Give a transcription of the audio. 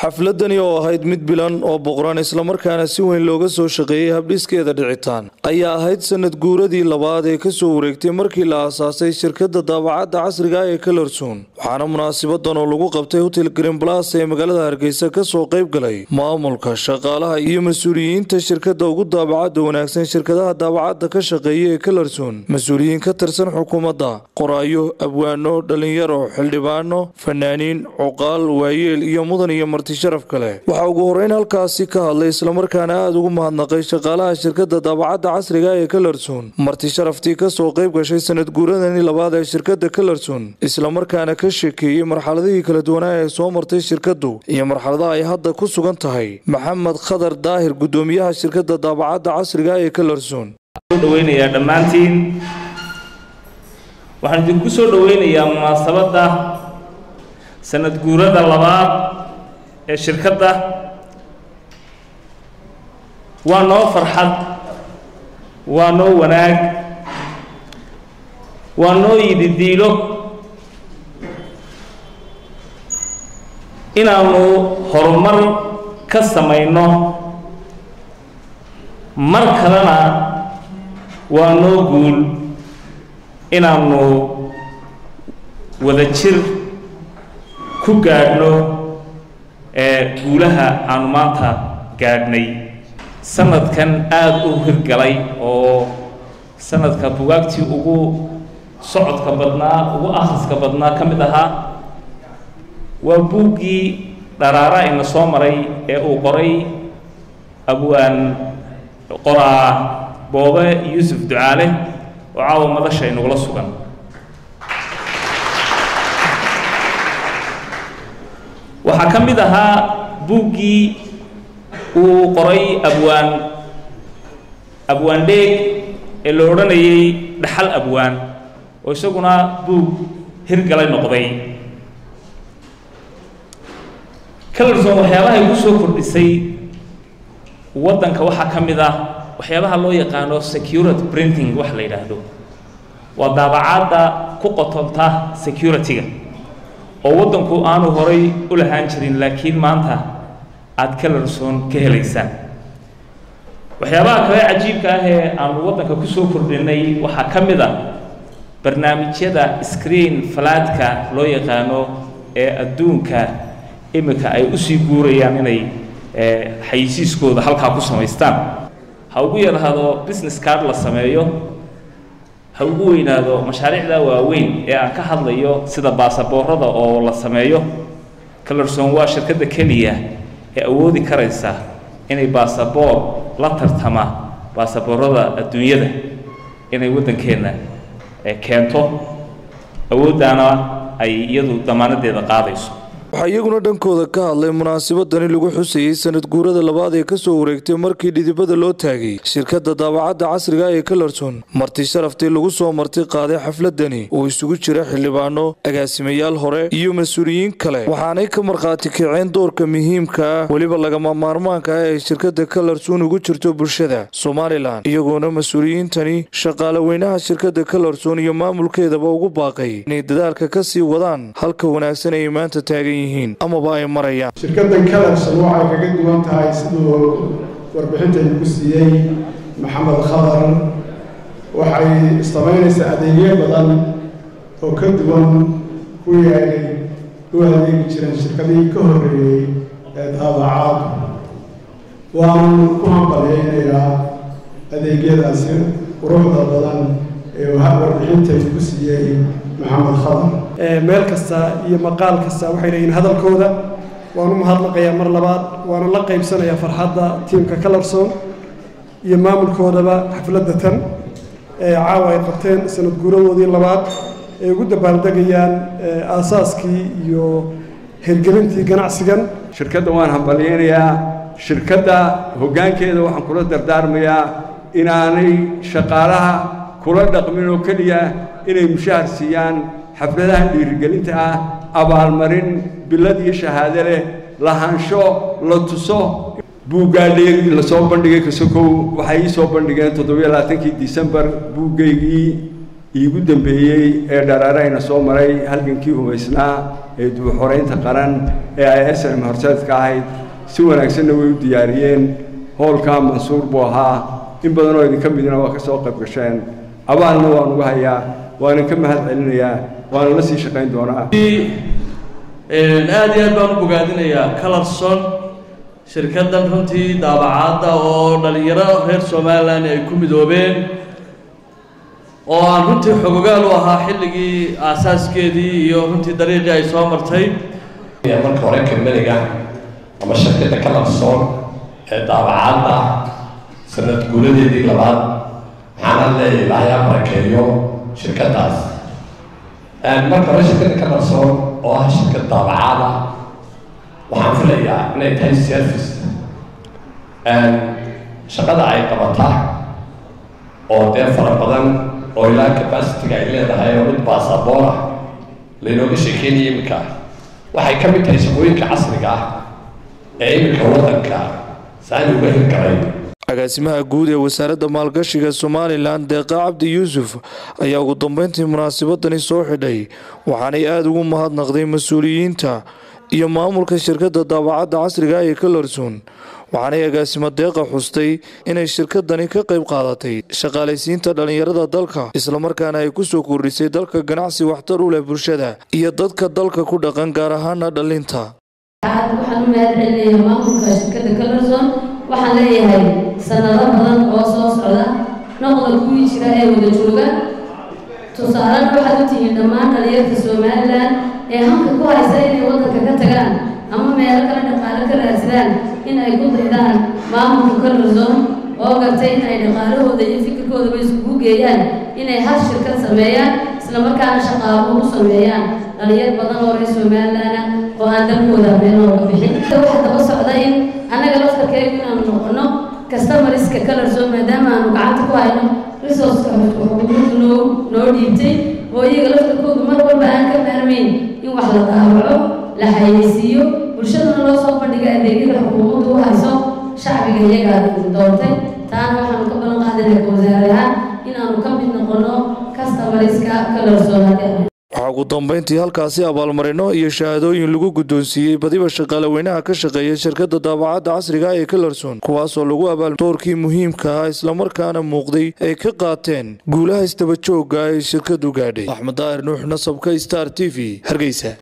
xafladani oo ahayd mid bilan oo boqran islamarkaana si weyn looga soo shaqeeyey habdhiskeeda dhicitaan ayaa ahayd sanad guuradii labaad ee kasoo wareegtay markii la aasaasay shirkadda daabacadda casriga ee kalarsoon waxaana munaasabadan oo lagu qabtay hotel greenblas ee magaalada hargeysa kasoo qayb galay maamulka shaqaalaha iyo mas-uuliyiinta shirkadda ugu daabacadda wanaagsan shirkadaha daabacadda ka shaqeeya ee kalarsoon mas-uuliyiin ka tirsan xukuumadda qoraayo abwaano dhalinyaro xildhibaano fanaaniin cuqaal waayeel iyo mudan iyo marti sharaf kale waxaa ugu horeyn halkaasi ka hadlay islamarkaana aada ugu mahadnaqay shaqaalaha shirkadda daabacadda casriga ee kalarsoon marti sharaftii kasoo qayb gashay sanad guuradani labaad ee shirkadda kalarsoon islamarkaana ka sheekeeyey marxaladihii kala duwanaa ee soo martay shirkaddu iyo marxaladaha ay hadda ku sugan tahay maxamed khadar daahir gudoomiyaha shirkadda daabacadda casriga ee kalarsoon dhaweynayaa dhammaantiin waxaan idinku soo dhoweynayaa munaasabadda sanad guurada labaad ee shirkadda waa noo farxad waa noo wanaag waa noo yididiilo inaanu horumar ka samayno mar kalena waa noo guul inaanu wada jir ku gaadhno ee guulaha aanu maanta gaadhnay sanadkan aada u hirgalay oo sanadka bugaagtii ugu socodka badnaa ugu akhriska badnaa ka mid ahaa waa buuggii dharaara ina soo maray ee uu qoray abwaan qoraa boobe yuusuf ducaale oo caawa madasha inagula sugan waxaa ka mid ahaa buuggii uu qoray abwaan abwaan dheeg ee la odhanayay dhaxal abwaan oo isaguna buug hirgalay noqday kalarson waxyaabahay ku soo kordhisay waddanka waxaa ka mid ah waxyaabaha loo yaqaano security printing wax la yidhaahdo waa daabacaadda ku qotonta security-ga oo waddanku aanu horay u lahaan jirin laakiin maanta aada kalarsoon ka helaysaan waxyaabaha kale cajiibka ah ee aanu waddanka ku soo kordhinay waxaa ka mid a barnaamijyada screen falaadka loo yaqaano ee adduunka imika ay usii guurayaan inay xayisiiskooda halkaa ku samaystaan ha ugu yaraado business card la sameeyo ha ugu weynaado mashaariicda waaweyn ee aan ka hadlayo sida baasaboorada oo la sameeyo calerson waa shirkadda keliya ee awoodi karaysa inay baasaboor la tartama baasaboorada adduunyada inay waddankeenna keento awooddaana ay iyadu damaanadeeda qaadayso waxaa iyaguna dhankooda ka hadlay munaasabadani lagu xusayey sanad guurada labaad ee kasoo wareegtay markii dhidibada loo taagay shirkadda daabacadda casriga ee kalarson marti sharaftii lagu soo marti qaaday xafladani oo isugu jira xildhibaano agaasimayaal hore iyo mas-uuliyiin kale waxaanay ka markhaati kaceen doorka muhiimka ah weliba lagama maarmaanka ah ee shirkadda kalarson ugu jirto bulshada somalilan iyagoona mas-uuliyiintani shaqaale weynaha shirkadda kalarson iyo maamulkeedaba ugu baaqay inay dadaalka kasii wadaan halka wanaagsan ay maanta taagan amaba ay marayaan shirkaddan kalarson waxay kaga duwan tahay siduu warbixintaynu ku siiyey maxamed khadar waxay samaynaysaa adeegyo badan oo ka duwan kuwii ay u adeegi jireen shirkadihii ka horreeyey ee daabacaad waanu ku hambalyaynayaa adeegyadaasi quruxda badan ee warbixintaynu ku siiyey maxamed khadar meel kasta iyo maqaal kasta waxay leeyihin hadalkooda waanu mahadnaqayaa mar labaad waana la qaybsanayaa farxadda tiimka kalarson iyo maamulkoodaba xafladda tan ee caawa ay qabteen sanad guuradoodii labaad ay ugu dabaaldegayaan aasaaskii iyo hirgelintii ganacsigan shirkadda waan hambalyaynayaa shirkadda hoggaankeeda waxaan kula dardaarmayaa inaanay shaqaalaha kula dhaqmin oo keliya inay mushahar siiyaan xafladahan dhiirigelinta ah abaalmarin bilad iyo shahaado leh lahaansho la tuso buuggaadheegii lasoo bandhigay kasokow waxay ii soo bandhigeen toddobiyo labaatankii disembar buuggaygii iigu dambeeyey ee dharaarayna soo maray halgankii hubaysnaa ee dubuxoreynta qaran ee ay snm horseedka ahayd si wanaagsanna way u diyaariyeen howlkaa mansuur buu ahaa in badanoo idinka midna waa ka soo qayb gasheen abaalna waan uga hayaa waanan ka mahad celinayaa waana la sii shaqayn doonaa aad iyo aad baan u bogaadinayaa colorson shirkaddan runtii daabacaadda oo dhalinyaro reer somalilan ay ku midoobeen oo aan runtii xogogaal u ahaa xilligii aasaaskeedii iyo runtii dariiqii ay soo martay marka hore kamaniga ama shirkadda colorson ee daabacaadda sanad guuladeedii labaad maxaana leeyahay ilaahay ha barakeeyo shirkaddaas marka hore shirkadda colorson oo ah shirkad daabacaada waxaan filayaa inay tahay service shaqada ay qabata oo dee fara badan oo ilaa capacity-ga ay leedahay oo mid baasaboor ah laynooga sheekeynaya iminka waxay ka mid tahay shaqooyinka casriga ah ee iminka waddanka saani uga hirgalay agaasimaha guud ee wasaaradda maalgashiga somalilan deeqa cabdi yuusuf ayaa ugu dambeyntii munaasabadani soo xidhay waxaanay aada ugu mahadnaqday mas-uuliyiinta iyo maamulka shirkadda daabacadda casriga ee colorson waxaanay agaasimo deeqa xustay inay shirkadani ka qayb qaadatay shaqaalaysiinta dhallinyarada dalka islamarkaana ay kusoo kordhisay dalka ganacsi waxtar u leh bulshada iyo dadka dalka ku dhaqan gaar ahaana dhallinta waxaan u mahad celinayaa maamulka shirkadda colorson waxaan leeyahay sanado badan oo soo socda noqda kuwii jira ee wada jooga tusaalena waxaad u tihiin dhammaan dhalinyarta somalilan ee hanka ku haysa inay waddanka ka tagaan ama meelo kale dhaqaalo ka raadsadaan in ay ku daydaan maamulka colorson oo gartay in ay dhaqaalahooda iyo fikirkoodaba iskugu geeyaan inay hal shirkad sameeyaan islamarkaana shaqaabo u sameeyaan dhalinyar badan oo reer somalilan oo aan dalkooda meel looga bixin waxaa daba socda in annaga laftarkeegu inaanu noqono customariska colorson maadaama aanu gacanta ku hayno resourceka xukuumaddu noo noo dhiibtay oo iyaga laftarkoodu mar walba aan ka maarmayn in wax la daawaco la xayeysiiyo bulshaduna loo soo bandhiga adeegyada xukuumaddu u hayso shacbiga iyagaa doontay taana waxaanu ka balan qaadinay ka wasaare ahaan inaanu ka mid noqono customariska colorson haddii waxaa ugu dambeyntii halkaasi abaalmarino iyo shahaadooyin lagu guddoonsiiyey badiba shaqaale weynaha ka shaqeeya shirkadda daabacadda casriga ee colorson kuwaasoo lagu abaal doorkii muhiimka ah islamarkaana muuqday ay ka qaateen guulaha isdaba joogga ay shirkadu gaadhay axmed daahir nuux nasabka star t v hargeysa